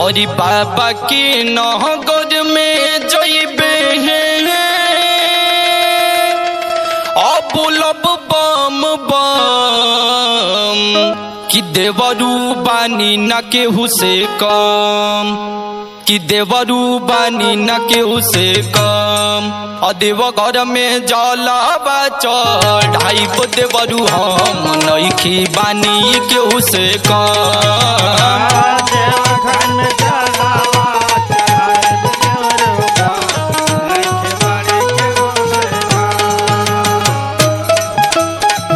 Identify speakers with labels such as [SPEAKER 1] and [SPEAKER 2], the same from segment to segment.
[SPEAKER 1] और बाबा के नहगर में जइबे अबुलब बम बम कि देवरू बानी न केहू से कम कि देवरू बानी न केहू से कम अदेव घर में जलावा चढ़ाई देवरू हम नइखी बानी केहू से कम
[SPEAKER 2] देवघर में जलावा चढ़ाए देवरुगा, नइखे बारी केहू से कम।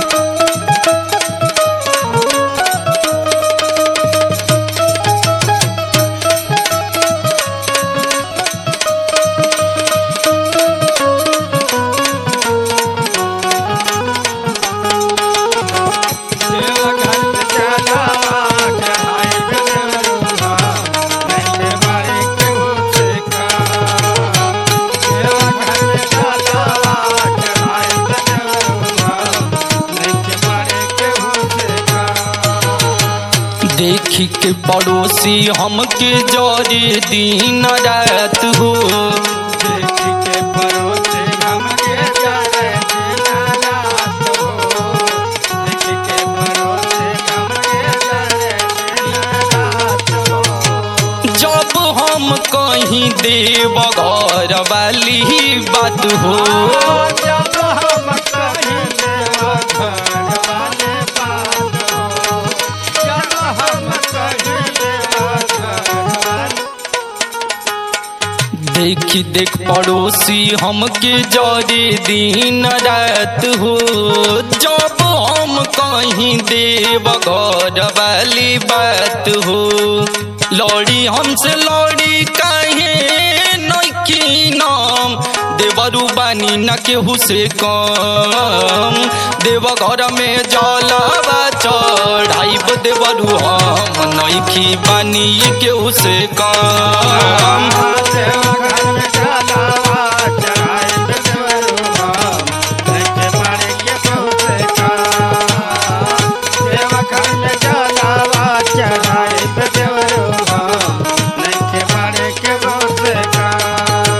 [SPEAKER 2] देवघर में जलावा चढ़ाए देवरुगा, नइखे बारी केहू से कम। देवघर में जलावा चढ़ाए देवरुगा, नइखे बारी केहू से कम।
[SPEAKER 1] देखी के पड़ोसी हमके जरे दिन रात हो
[SPEAKER 2] देखी के परोसे हमके जाए दीनानाथ हो। देखी के परोसे हमके जाए दीनानाथ हो।
[SPEAKER 1] जब हम कहीं देव घर वाली बात हो
[SPEAKER 2] जब हम कहीं देवघर वाले बात हो। जब हम कहीं देवघर वाले
[SPEAKER 1] देखी देख पड़ोसी हमके जरे दिन रात हो जब हम कहीं देव घर वाली बात हो लौड़ी हमसे लौड़ी काहे नइखी नाम देवरू बानी न केहू से कम देव घर में जलावा चढ़ाइब देवरू हम नइखी बानी केहू से कम
[SPEAKER 2] देवघर में जलावा चढ़ाए देवरुगा, नइखे बारी केहू से कम। देवघर में जलावा चढ़ाए देवरुगा, नइखे बारी केहू से कम।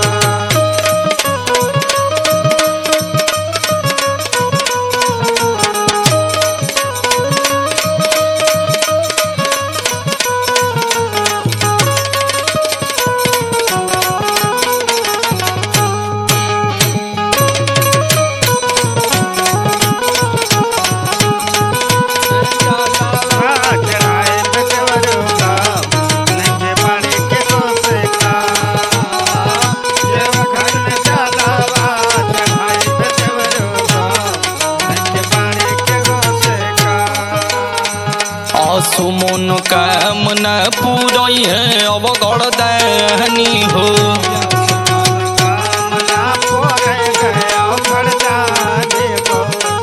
[SPEAKER 2] चढ़ाए देवरुगा, नइखे बारी केहू से कम। देवघर में जलावा चढ़ाए देवरुगा, नइखे बारी केहू से कम।
[SPEAKER 1] असुमन कामना पूरई है अब गड़दानी हो
[SPEAKER 2] कामना पोरे गया घरदानी को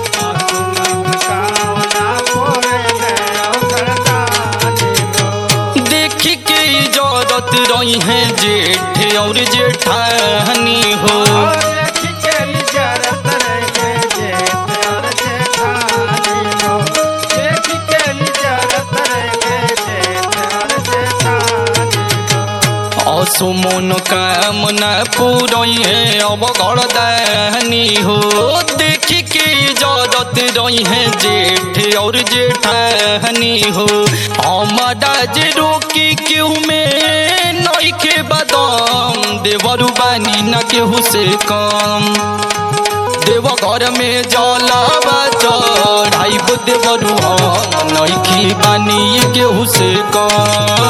[SPEAKER 2] कामना पोरे गया घरदानी को
[SPEAKER 1] देख के इजाजत रही है जेठ और जेठानी हो
[SPEAKER 2] देखी के इजारत रहे जेठ और जेठानी को देखी के इजारत रहे जेठ और जेठानी को
[SPEAKER 1] असुमन कामना पूरई है अब गड़दानी हो देख के इजाजत रही है जेठ और जेठानी हो हमारा जे रोकी क्यों में नइखे बदम देवरू बानी न केहू से कम देव घर में जलावा चढ़ाइब देवरू हम नइखी बानी केहू से कम